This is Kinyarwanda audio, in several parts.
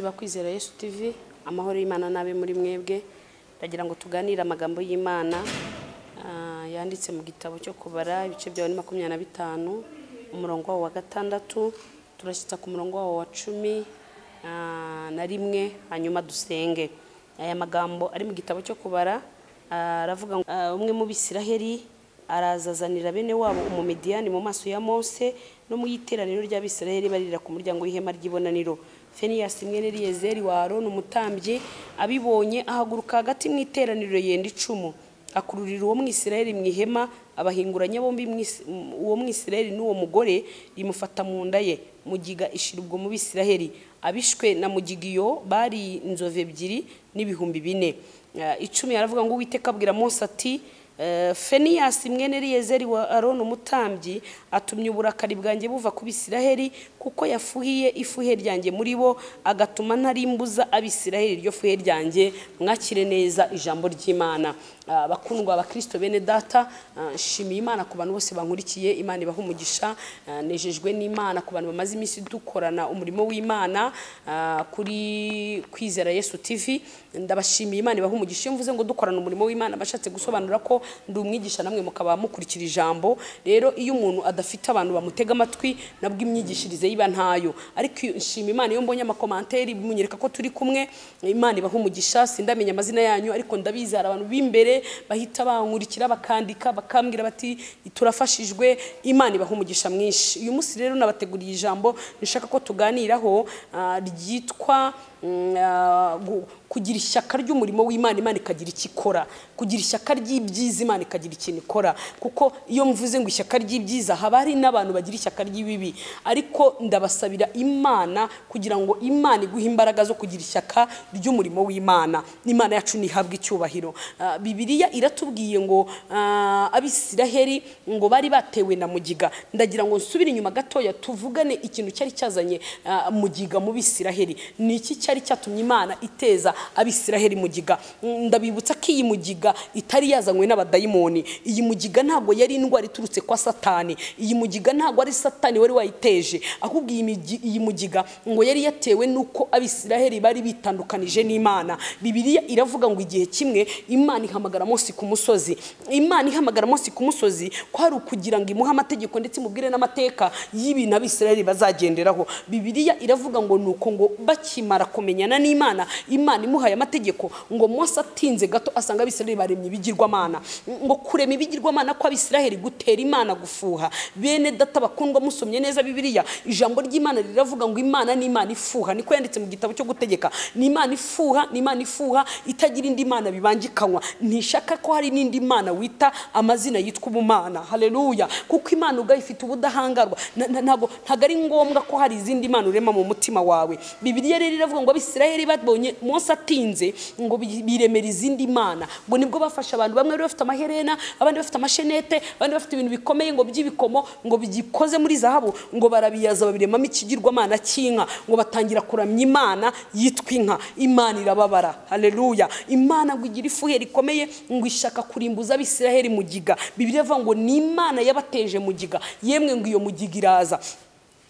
bakwizera Yesu TV amahoro y'Imana n'abe muri mwebwe ndagira ngo tuganire amagambo y'Imana ah, yanditse mu gitabo cyo kubara ibice byawe ni makumyabiri na bitanu umurongo wawo wa gatandatu turashyitsa ku murongo wawo wa cumi ah, na rimwe hanyuma dusenge aya magambo ari mu gitabo cyo kubara ah, aravuga ngo ah, umwe mu bisiraheli arazazanira bene wabo umumidiyani mu maso ya mose no mu iteraniro ry'abisirayeli barira ku muryango w'ihema ry'ibonaniro feniyasi mwene eliyezeri wa aroni umutambyi abibonye ahaguruka hagati mu iteraniro yenda icumu akururira uwo mwisirayeli mu ihema abahinguranya bombi mwis- m- uwo mwisirayeli n'uwo mugore rimufata mu nda ye mugiga ishira ubwo mu bisirayeli abishwe na mugigiyo bari inzovu ebyiri n'ibihumbi bine Eh, icumi aravuga ngo uwiteka abwira mose ati Eh, feniyasi mwene riyezeri wa aroni umutambyi atumye uburakari bwanjye buva ku bisiraheli kuko yafuhiye ifuhe ryanjye muri bo agatuma ntarimbuza abisiraheli iryo fuhe ryanjye mwakire neza ijambo ry'imana Ah, bakundwa abakristo bene data ah, nshimiye imana ku bantu bose bankurikiye imana ibaha umugisha Ah, nejejwe n'imana ku bantu bamaze iminsi dukorana umurimo w'imana ah, kuri kwizera yesu tv ndabashimiye imana ibaha umugisha iyo mvuze ngo dukorana umurimo w'imana bashatse gusobanura ko ndi umwigisha namwe mukaba mukurikira ijambo rero iyo umuntu adafite abantu bamutega amatwi nabwo imyigishirize yiba ntayo ariko iyo- nshima imana iyo mbonye amakomanteri munyereka ko turi kumwe imana ibaha umugisha sindamenya amazina yanyu ariko ndabizi hari abantu b'imbere bahita bankurikira bakandika bakambwira bati turafashijwe imana ibaha umugisha mwinshi uyu munsi rero nabateguriye ijambo nishaka ko tuganiraho ah, ryitwa mm, ah, gu- kugira ishyaka ry'umurimo w'imana imana ikagira icyo ikora kugira ishyaka ry'ibyiza imana ikagira ikintu ikora kuko iyo mvuze ngo ishyaka ry'ibyiza haba hari n'abantu bagira ishyaka ry'ibibi ariko ndabasabira imana kugira ngo imana iguhe imbaraga zo kugira ishyaka ry'umurimo w'imana imana yacu ntihabwe icyubahiro Ah, bibiliya iratubwiye ngo ah, abisiraheli ngo bari batewe na mugiga ndagira ngo nsubire inyuma gatoya tuvugane ikintu cyari cyazanye ah, mugiga mu bisiraheli ni iki cyari cyatumye imana iteza abisiraheli mugiga Mm, ndabibutsa ko iyi mugiga itari yazanywe n'abadayimoni iyi mugiga ntabwo yari indwara iturutse kwa satani iyi mugiga ntabwo ari satani wari wayiteje ahubwo iyi migi- iyi mugiga ngo yari yatewe n'uko abisiraheli bari bitandukanije n'imana bibiliya iravuga ngo igihe kimwe imana ihamagara mose ku musozi imana ihamagara mose ku musozi kwari ukugira ngo imuhe amategeko ndetse imubwire n'amateka y'ibintu abisiraheli bazagenderaho bibiliya iravuga ngo nuko ngo bakimara kumenyana n'imana imana imuhaye amategeko ngo mose atinze gato asanga abisiraheli baremye ibigirwamana ngo kurema ibigirwamana kw'abisiraheli gutera imana gufuha bene data bakundwa musomye neza bibiliya ijambo ry'imana riravuga ngo imana ni imana ifuha niko yanditse mu gitabo cyo gutegeka ni imana ifuha ni imana ifuha itagira indi mana bibangikanywa ntishaka ko hari n'indi mana wita amazina yitwa ubumana haleluya kuko imana ubwayo ifite ubudahangarwa Na- na- ntabwo ntabwo ari ngombwa ko hari izindi mana urema mu mutima wawe bibiliya rero iravuga ngo abisiraheli babonye mose atinze ngo bi- biremera izindi mana ngo nibwo bafasha abantu bamwe bari bafite amaherena abandi bafite amashenete abandi bafite ibintu bikomeye ngo by'ibikomo ngo bikoze muri zahabu ngo barabiyaza babiremamo ikigirwamana cy'inka ngo batangira kuramya imana yitwa inka imana irababara haleluya imana ngo igira ifuhe rikomeye ngo ishaka kurimbuza abisiraheli mugiga bibiliya ivuga ngo ni imana yabateje mugiga yemwe ngo iyo mugiga iraza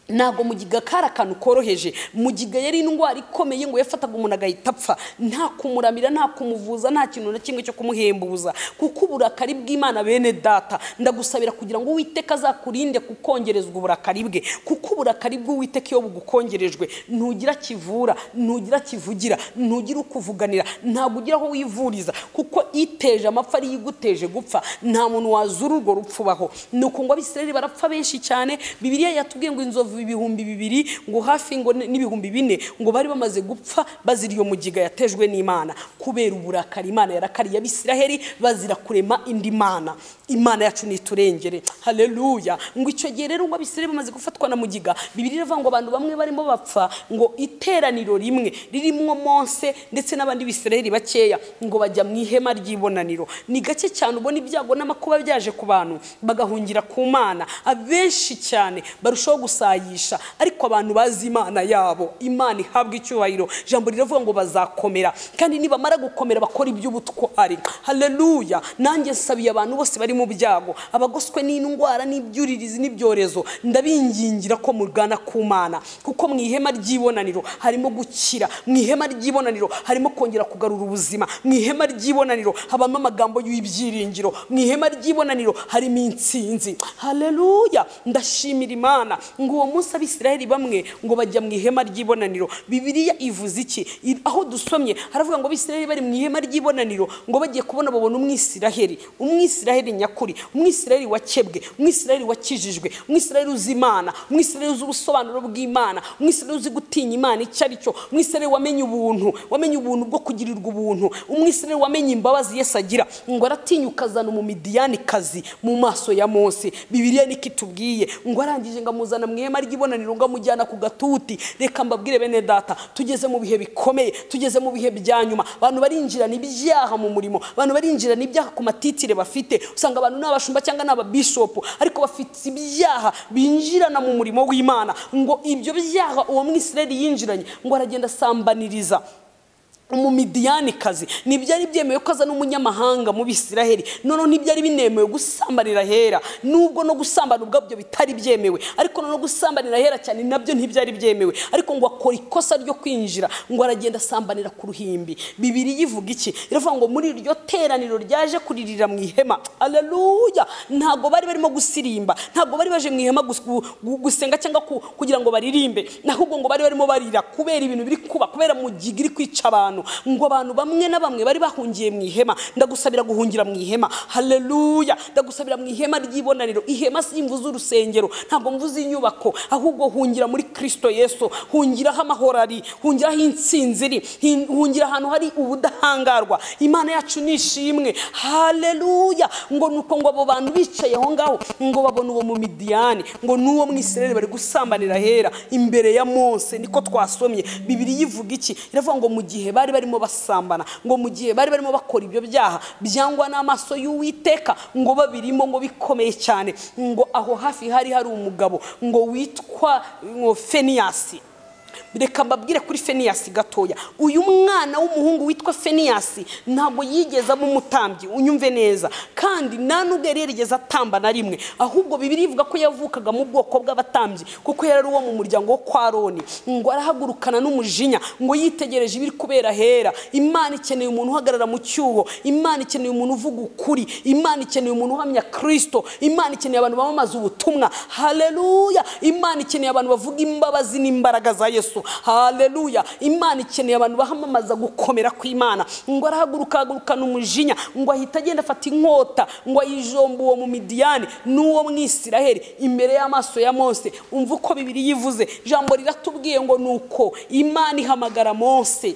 ntabwo mugiga kari akantu koroheje mugiga yari indwara ikomeye ngo yafataga umuntu agahita apfa nta kumuramira nta kumuvuza nta kintu na kimwe cyo kumuhembuza kuko uburakari bw'imana bene data ndagusabira kugira ngo uwiteka azakurinde kukongerezwa uburakari bwe kuko uburakari bw'uwiteka iyo bugukongerejwe ntugira kivura ntugira kivugira ntugira ukuvuganira ntabwo ugira aho wivuriza kuko iteje amapfa ariyo iguteje gupfa nta muntu wazura urwo rupfu ubaho ni uku ngo abisirayeli barapfa benshi cyane bibiliya yatubwiye ngo inzovu ibihumbi bibiri ngo hafi ngo n- n'ibihumbi bine ngo bari bamaze gupfa bazira iyo mugiga yatejwe n'imana kubera uburakari imana yarakariye abisiraheli bazira kurema indi mana imana yacu niturengere haleluya ngo icyo gihe rero ngo abisiraheli bamaze gufatwa na mugiga bibiliya iravuga ngo abantu bamwe barimo bapfa ngo iteraniro rimwe ririmwo mose ndetse n'abandi bisiraheli bakeya ngo bajya mu ihema ihema ry'ibonaniro ni gake cyane ubona ibyago n'amakuba byaje ku bantu bagahungira ku mana abenshi cyane barushaho gusayisha ariko abantu bazi imana yabo imana ihabwa icyubahiro ijambo riravuga ngo bazakomera kandi nibamara gukomera bakora iby'ubutwari haleluya nanjye nsabiye abantu bose bari mu byago abagoswe n'indwara n'ibyuririzi n'ibyorezo ndabingingira ko mugana ku mana kuko mu ihema ry'ibonaniro harimo gukira mu ihema ry'ibonaniro harimo kongera kugarura ubuzima mu ihema ry'ibonaniro habamo amagambo y'ibyiringiro mu ihema ry'ibonaniro harimo insinzi haleluya ndashimira imana ngo uwo munsi abisiraheli bamwe ngo bajya mu ihema ry'ibonaniro bibiliya ivuze iki I- aho dusomye haravuga ngo abisiraheli bari mu ihema ry'ibonaniro ngo bagiye kubona babona umwisiraheli umwisiraheli nyakuri umwisiraheli wakebwe umwisiraheli wakijijwe umwisiraheli uzi imana umwisiraheli uzi ubusobanuro bw'imana umwisiraheli uzi gutinya imana icyo ari cyo umwisiraheli wamenye ubuntu wamenye ubuntu bwo kugirirwa ubuntu umwisiraheli wamenye imbabazi yesu agira ngo aratinyuka azana umumidiyanikazi mu maso ya mose bibiliya niko itubwiye ngo arangije ngo amuzana mu ihema ry'ibonaniro ngo amujyana ku gatuti reka mbabwire bene data tugeze mu bihe bikomeye tugeze mu bihe bya nyuma abantu barinjirana ibyaha mu murimo abantu barinjirana ibyaha ku matitire bafite usanga abantu ni abashumba cyangwa ni ababishopu ariko bafite ibyaha binjirana mu murimo w'imana ngo ibyo byaha uwo mwisirayeli yinjiranye ngo aragenda asambaniriza umumidiyanikazi ntibyari byemewe ko azana umunyamahanga mu bisiraheli noneho ntibyari binemewe gusambanira ahera nubwo no gusambana ubwabyo bitari byemewe ariko noneho gusambanira ahera cyane nabyo ntibyari byemewe ariko ngo akora ikosa ryo kwinjira ngo aragenda asambanira ku ruhimbi bibiri yivuga iki iravuga ngo muri iryo teraniro ryaje kuririra mu ihema aleluya ntabwo bari barimo gusirimba ntabwo bari baje mu ihema gus- gu- gu- gusenga cyangwa ku- kugira ngo baririmbe ahubwo ngo bari barimo barira kubera ibintu biri kuba kubera mu giga iri kwica abantu ngo abantu bamwe na bamwe bari bahungiye mu ihema ndagusabira guhungira mu ihema haleluya ndagusabira mu ihema ry'ibonaniro ihema si imvu z'urusengero ntabwo mvuze inyubako ahubwo hungira muri kristo yesu hungira aho amahoro ari hungira aho insinzi iri hin- hungira ahantu hari ubudahangarwa imana yacu ni ishimwe haleluya ngo nuko ngo abo bantu bicaye aho ngaho ngo babona uwo mu midiyani ngo n'uwo mu isirayeli bari gusambanira ahera imbere ya mose niko twasomye bibiri yivuga iki iravuga ngo mu gihe bari barimo basambana ngo mu gihe bari barimo bakora ibyo byaha byangwa n'amaso y'uwiteka ngo babirimo ngo bikomeye cyane ngo aho hafi hari hari umugabo ngo witwa ngo feniyasi reka mbabwire kuri feniyasi gatoya uyu mwana w'umuhungu witwa feniyasi ntabwo yigeze aba umutambyi unyumve neza kandi nta nubwo yari yarigeze atamba na rimwe ahubwo bibiri ivuga ko yavukaga mu bwoko bw'abatambyi kuko yari ari uwo mu muryango wo kwa roni ngo arahagurukana n'umujinya ngo yitegereje ibiri kubera hera imana ikeneye umuntu uhagarara mu cyuho imana ikeneye umuntu uvuga ukuri imana ikeneye umuntu uhamya kirisito imana ikeneye abantu bamamaza ubutumwa haleluya imana ikeneye abantu bavuga imbabazi n'imbaraga za yesu haleluya imana ikeneye abantu bahamamaza gukomera kw'imana ngo arahaguruka agurukana umujinya ngo ahita agenda afata inkota ngo ayijomba uwo mu midiyani n'uwo mwisiraheli imbere y'amaso ya mose umva uko bibiri yivuze ijambo riratubwiye ngo ni uko imana ihamagara mose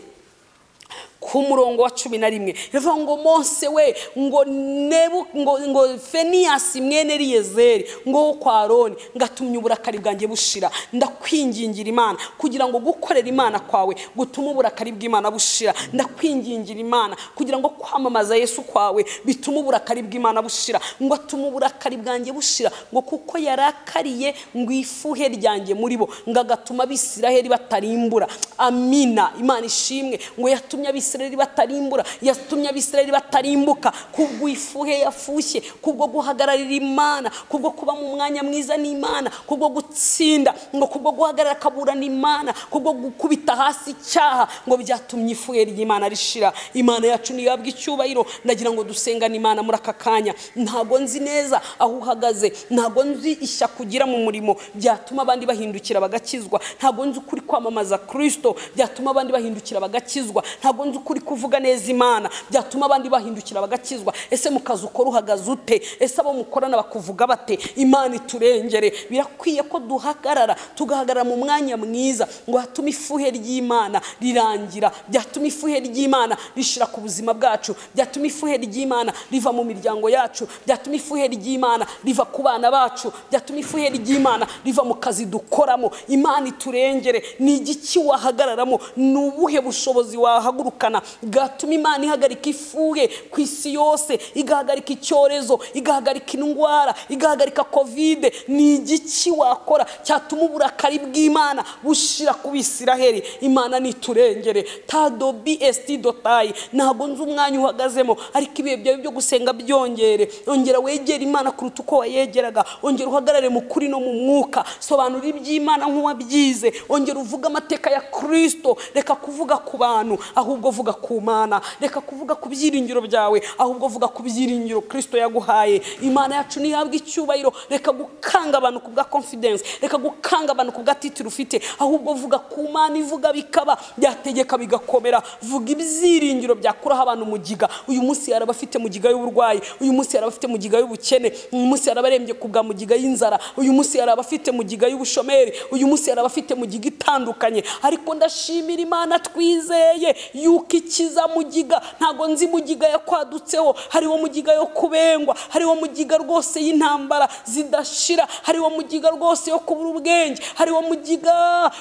ku murongo wa cumi na rimwe rivuga ngo mose we ngo nebu ngo ngo feniyasi mwene riyezeri ngo wo kwa aroni ngatumye uburakari bwanjye bushira ndakwingingira imana kugira ngo gukorera imana kwawe gutume uburakari bw'imana bushira ndakwingingira imana kugira ngo kwamamaza yesu kwawe bitume uburakari bw'imana bushira ngo atume uburakari bwanjye bushira ngo kuko yarakariye ngo ifuhe ryanjye muri bo ngo agatuma abisiraheli batarimbura amina imana ishimwe ngo yatumye abisirayeli batarimbura yatumye abisirayeli batarimbuka kubwo ifuhe yafushye kubwo guhagararira imana kubwo kuba mu mwanya mwiza n'imana kubwo gutsinda ngo kubwo guhagarara akaburana imana kubwo gukubita hasi icyaha ngo byatumye ifuhe ry'imana rishira imana yacu niyabwa icyubahiro ndagira ngo dusengane imana muri aka kanya ntabwo nzi neza aho uhagaze ntabwo nzi ishyaka ugira mu murimo byatuma abandi bahindukira bagakizwa ntabwo nzi ukuri kwamamaza kirisito byatuma abandi bahindukira bagakizwa ntabwo nzi ukuri kuvuga neza imana byatuma abandi bahindukira bagakizwa ese mu kazi ukora uhagaze ute ese abo mukorana bakuvuga bate imana iturengere birakwiye ko duhagarara tugahagarara mu mwanya mwiza ngo hatume ifuhe ry'imana rirangira byatuma ifuhe ry'imana rishira ku buzima bwacu byatuma ifuhe ry'imana riva mu miryango yacu byatuma ifuhe ry'imana riva ku bana bacu byatuma ifuhe ry'imana riva mu kazi dukoramo imana iturengere ni igiki wahagararamo ni ubuhe bushobozi wahagurukana bw'abana bwatuma imana ihagarika ifuhe ku isi yose igahagarika icyorezo igahagarika indwara igahagarika kovide ni igiki wakora cyatuma uburakari bw'imana bushira ku bisiraheri imana niturengere tado bst dotayi ntabwo nzi umwanya uhagazemo ariko ibihe byawe byo gusenga byongere ongera wegere imana kuruta uko wayegeraga ongera uhagarare mu kuri no mu mwuka sobanura iby'imana nk'uwabyize ongera uvuge amateka ya kirisito reka kuvuga ku bantu ahubwo vuga ku mana reka kuvuga ku byiringiro byawe ahubwo vuga ku byiringiro kirisito yaguhaye imana yacu ntihabwe icyubahiro reka gukanga abantu ku bwa confidence reka gukanga abantu ku bwa titire ufite ahubwo vuga ku mana ivuga bikaba byategeka bigakomera vuga ibyiringiro byakuraho abantu mugiga uyu munsi yari abafite mugiga y'uburwayi uyu munsi yari abafite mugiga y'ubukene uyu munsi yari abarembye ku bwa mugiga y'inzara uyu munsi yari abafite mugiga y'ubushomeri uyu munsi yari abafite mugiga itandukanye ariko ndashimira imana twizeye yuko ikiza mugiga ntabwo nzi mugiga yakwadutseho hariho mugiga yo kubengwa hariho mugiga rwose y'intambara zidashira hariho mugiga rwose yo kubura ubwenge hariho mugiga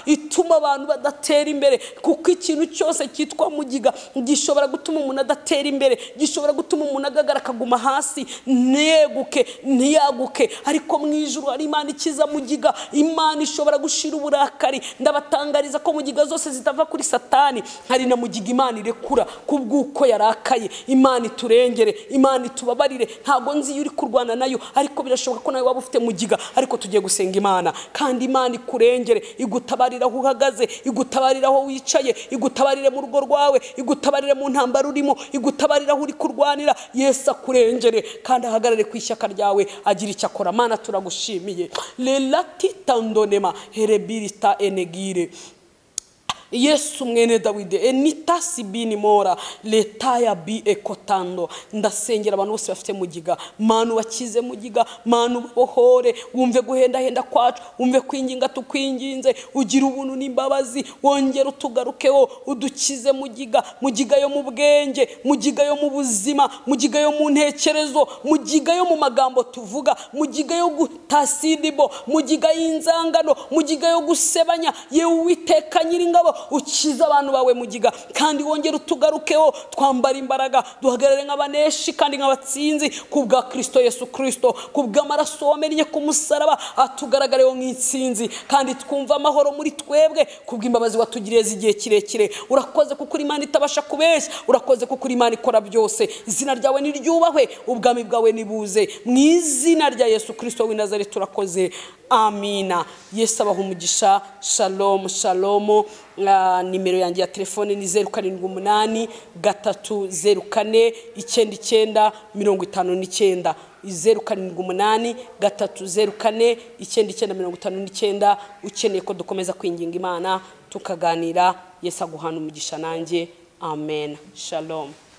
ituma abantu badatera imbere kuko ikintu cyose cyitwa mugiga gishobora gutuma umuntu adatera imbere gishobora gutuma umuntu agagara akaguma hasi ntiyeguke ntiyaguke ariko mu ijuru hari imana ikiza mugiga imana ishobora gushira uburakari ndabatangariza ko mugiga zose zitava kuri satani hari na mugiga imana irekura kubw'uko yarakaye imana iturengere imana itubabarire ntabwo nzi iyo uri kurwana nayo ariko birashoboka ko nawe waba ufite mugiga ariko tugiye gusenga imana kandi imana ikurengere igutabarira aho uhagaze igutabarira aho wicaye igutabarire mu rugo rwawe igutabarire mu ntambaro urimo igutabarira aho uri kurwanira yesu akurengere kandi ahagarare ku ishyaka ryawe agira icyo akora mana turagushimiye relatitandonema herebirita enegire yesu mwene dawidi enita sibini mora leta ya bi ekotando ndasengera abantu bose bafite mugiga manu bakize mugiga manu bohore wumve guhendahenda kwacu wumve kwinginga tukwinginze ugira ubuntu n'imbabazi wongere utugarukeho udukize mugiga mugiga yo mu bwenge mugiga yo mu buzima mugiga yo mu ntekerezo mugiga yo mu magambo tuvuga mugiga yo gutasidibo mugiga y'inzangano mugiga yo gusebanya yewe uwiteka nyiringabo ukize abantu bawe mugiga kandi wongere utugarukeho twambara imbaraga duhagarare nk'abaneshi kandi nk'abatsinzi ku bwa kirisito yesu kirisito ku bw'amaraso wamennye ku musaraba atugaragareho nk'insinzi kandi twumva amahoro muri twebwe ku bw'imbabazi watugiriye z'igihe kirekire urakoze kuko uri imana itabasha kubeshya urakoze kuko uri imana ikora byose izina ryawe niryubahwe ubwami bwawe nibuze mu izina rya yesu kirisito w'i nazari turakoze amina yesu abaha umugisha shalomu shalomu Ah, nimero yanjye ya telefone ni zeru karindwi umunani gatatu zeru kane icyenda icyenda mirongo itanu n'icyenda zeru karindwi umunani gatatu zeru kane icyenda icyenda mirongo itanu n'icyenda ukeneye ko dukomeza kwinginga imana tukaganira yesu aguhana umugisha nanjye amen shalom